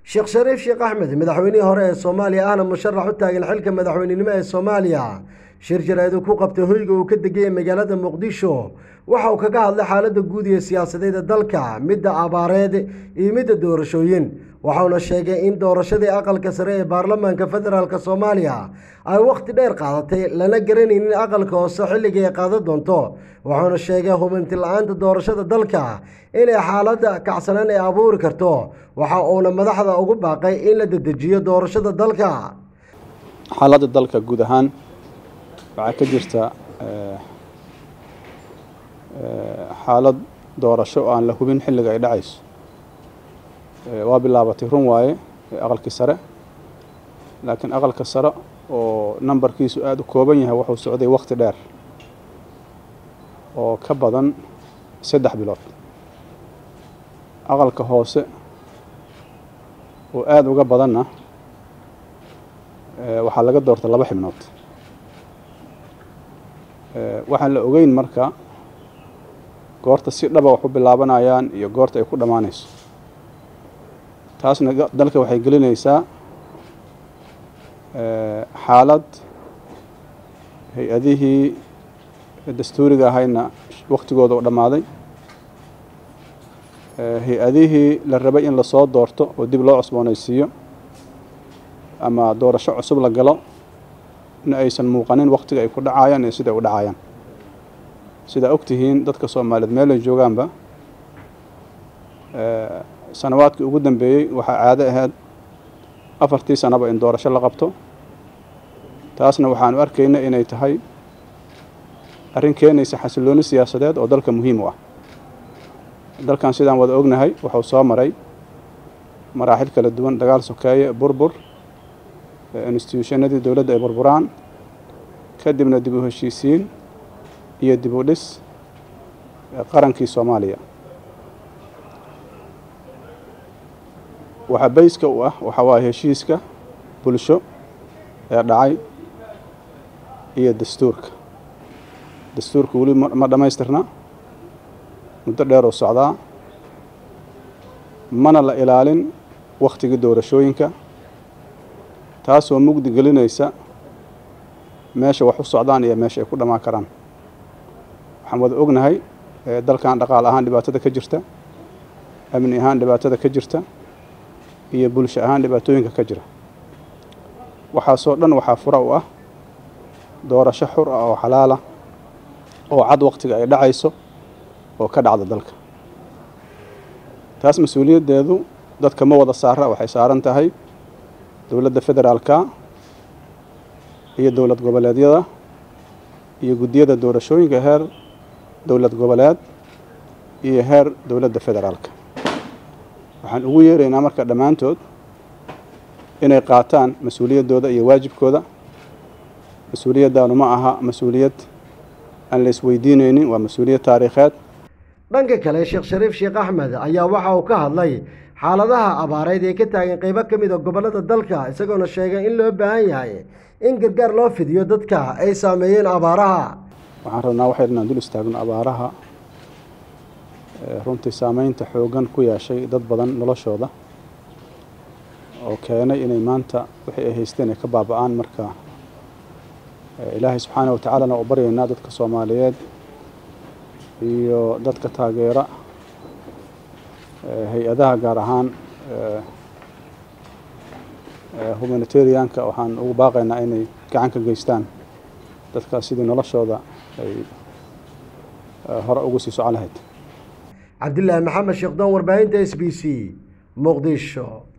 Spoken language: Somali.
sheekh shariif sheekh axmed madaxweynihii hore ee soomaaliya ahna musharax u taagan xilka madaxweynenimo ee soomaaliya shir jaraa'id ku qabtay hoyga uu ka degaya magaalada muqdisho waxa uu kaga hadlay xaaladda guud iyo siyaasadeeda dalka midda abaareed iyo midda doorashooyin waxauna sheegay in doorashadii aqalka sare ee baarlamaanka federaalk soomaaliya ay wakhti dheer qaadatay lana garanaynin aqalka hoose xilliga ay qaadan doonto wuxuuna sheegay hubinti la-aanta doorashada dalka inay xaaladda kacsanaan ay abuuri karto waxa uuna madaxda ugu baaqay in la dedejiyo doorashada dalka xaaladda dalka guud ahaan waxaa ka jirta xaalad doorasho oo aan la hubin xilliga ay dhacayso waa bilaabatay run waaye aqalkii sare laakiin aqalka sare oo nambarkiisu aada u kooban yahay wuxuu socday wakti dheer oo ka badan saddex bilood aqalka hoose oo aada uga badanna waxaa laga doortay laba xibnood waxaan la ogeyn marka goorta si dhaba wax u bilaabanayaan iyo goorta ay ku dhammaanayso taasna dalka waxay gelinaysaa xaalad hay-adihii dastuuriga ahayna waktigooda oo dhammaaday hay-adihii la rabay in lasoo doorto oo dib loo cusboonaysiiyo ama doorasho cusub la galo na aysan muuqanin waktiga ay ku dhacayaan iyo sida ay u dhacayaan sidaa ogtihiin dadka soomaaliyeed meel ay joogaanba sanawaadkii ugu dambeeyey waxaa caado ahayd afartii sanaba in doorasho la qabto taasna waxaanu arkayna inay tahay arrin keenaysa xasillooni siyaasadeed oo dalka muhiim u ah dalkan sidaan wada ognahay wuxuu soo maray maraaxil kala duwan dagaal sokeeye burbur instituushannadii dowladda ay burburaan kadibna dib u heshiisiin iyo dib u dhis qarankii soomaaliya waxaa bayska u ah waxaa waaye heshiiska bulsho ee dhacay iyo dastuurka dastuurka weli ma dhammaystirna muddo dheer oo socdaa mana la ilaalin wakhtigii doorashooyinka taasoo mugdi gelinaysa meesha wax u socdaan iyo meesha ay ku dhammaan karaan waxaan wada ognahay dalkan dhaqaal ahaan dhibaatada ka jirta amni ahaan dhibaatada ka jirta iyo bulsho ahaan dhibaatooyinka ka jira waxaasoo dhan waxaa fura u ah doorasho xur ah oo xalaala oo cad wakhtiga ay dhacayso oo ka dhacda dalka taas mas-uuliyaddeedu dadka ma wada saara waxay saaran tahay dowladda federaalka iyo dowlad goboleedyada iyo guddiyada doorashooyinka heer dowlad goboleed iyo heer dowladda federaalka waxaan ugu yeeraynaa marka dhammaantood inay qaataan mas-uuliyaddooda iyo waajibkooda mas-uuliyaddaanu ma aha mas-uuliyad aan la isweydiinaynin waa mas-uuliyad taariikheed dhanka kale sheekh shariif sheekh axmed ayaa waxa uu ka hadlay xaaladaha abaareed ee ka taagan qaybo ka mid a gobollada dalka isagoona sheegay in loo baahan yahay in gargaar loo fidiyo dadka ay saameeyeen abaaraha waxaan rabnaa waxay inaan dul istaagno abaaraha runtii saameynta xooggan ku yeeshay dad badan noloshooda oo keenay inay maanta wixii ay haysteen ay ka baaba-aan marka ilaahay subxaana wa tacaalana u baryaynaa dadka soomaaliyeed iyo dadka taageera hay-adaha gaar ahaan humanitarianka waxaan ugu baaqaynaa inay gacan ka geystaan dadkaas sidii noloshooda ay hore ugu sii socon lahayd cabdilaahi maxamed sheekh doon warbaahinta s b c muqdisho